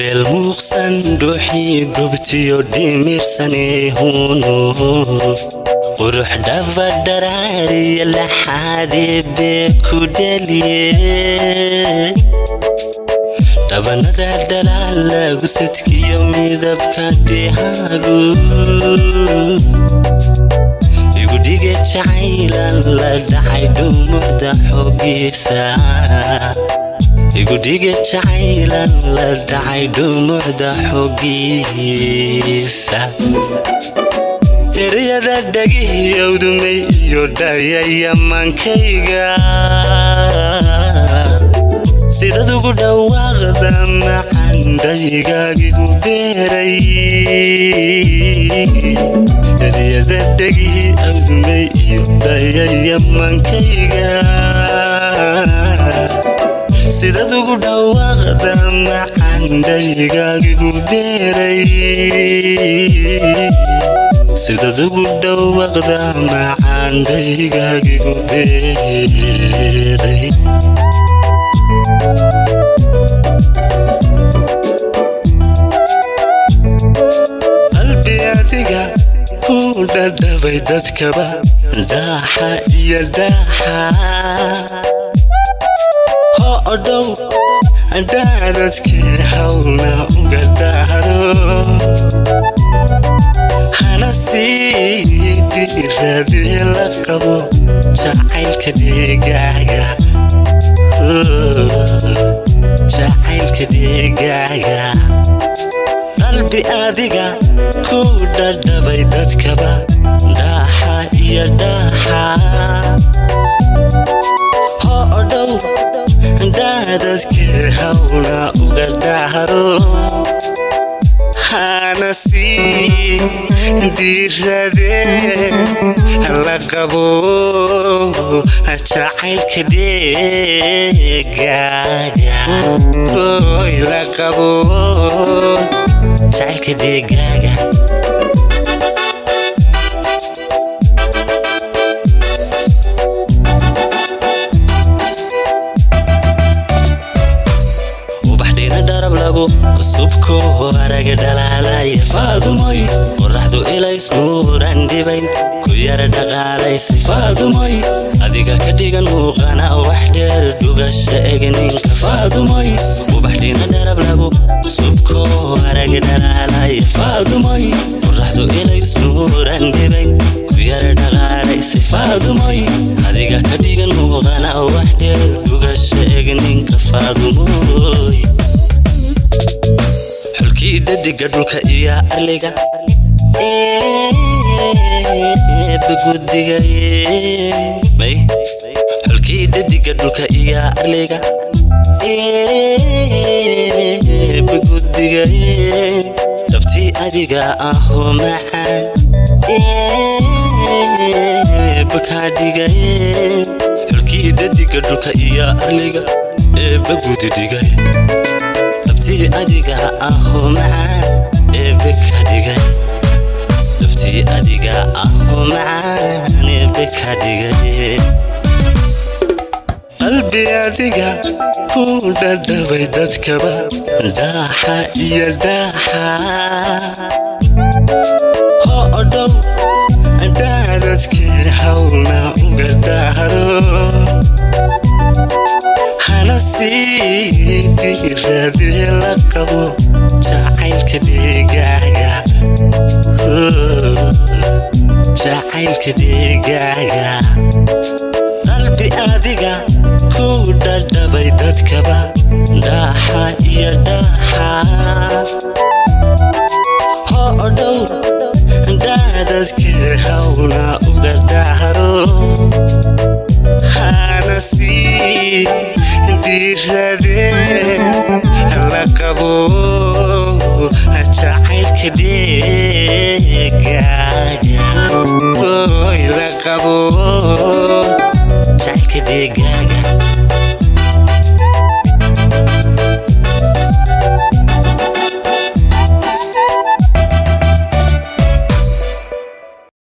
beel muuqsan dhuuxii gobtiyo dhimirsaneehuunu qurux dhabadharaariya laxaadee bee ku dhaliye dhabanada dhalaala gusadkiyo midabka dhehaagu igudhige jacaylan la dhacay dhumucda xoogiisa igudhige jacaylan la dhacay dhumucda xoogiisa eryada dhagihiyowdumay iyo dhayaya mankayga sidad ugu dhawaaqda macandhaygagigu beeray eryada dhagihii awdumay iyo dhayaya mankayga sidad ugu dhawaaqda macandhaygagigu beeray sidad ugu dhawaaqda macandhaygagigu beeray qalbi adiga ku dhadhabay dadkaba dhaaxa iyo dhaaxa ho odhow dhaadadkee hawna uga dhaaro hana sii diradee la qabo jacaylka dheegaaga jacaylka dheegaaga qalbi adiga ku dhadhabay dadkaba dhaaxa iyo dhaaxa ho odhow dhaadadkee hawna uga dhaaro hana sii diiradee la qabo jacaylka dheegaaga oy la qabo jacaylka dheegaaga ubaxdhiina dharab lagu subko araga dhalaalaya faadumoy qoraxdu ilays nuuran dhibayn ku yara dhaqaalaysi faadumoy adiga ka dhigan muuqana wax dheer dhugasha egninka faadumoy ubaxdhiina dharab lagu subko araga dhalaalaya faadumoy qoraxdu ilays nuuran dhibayn ku yara dhaqaalaysi faadumoy adiga ka dhigan muuqana wax dheer dhugasha egninka faadumoy xulkii dhadiga dhulka iyo arliga bagudiga may xulkii dhadiga dhulka iyo arliga bagudiga dhabtii adiga ahoo macaan bakaadhiga xulkii dhadiga dhulka iyo arliga ee bagudidigay dhabtii adiga ahoo macaan eebe ka dhigay dhabtii adiga ahoo macaan eebe ka dhigay qalbi adiga ku dhadhabay dadkaba dhaaxa iyo dhaaxa ho odhow dhaadadkee hawna uga dhaaro hana sii diiradee la qabo jacaylka dheegaaga jacaylka dheegaaga qalbi adiga ku dhadhabay dadkaba dhaaxa iyo dhaaxa ho odhow dhaadadkee hawna uga dhaaro hana sii diiradee la qabo jacaylka dheegaaga oy la qabo jacaylka dheegaaga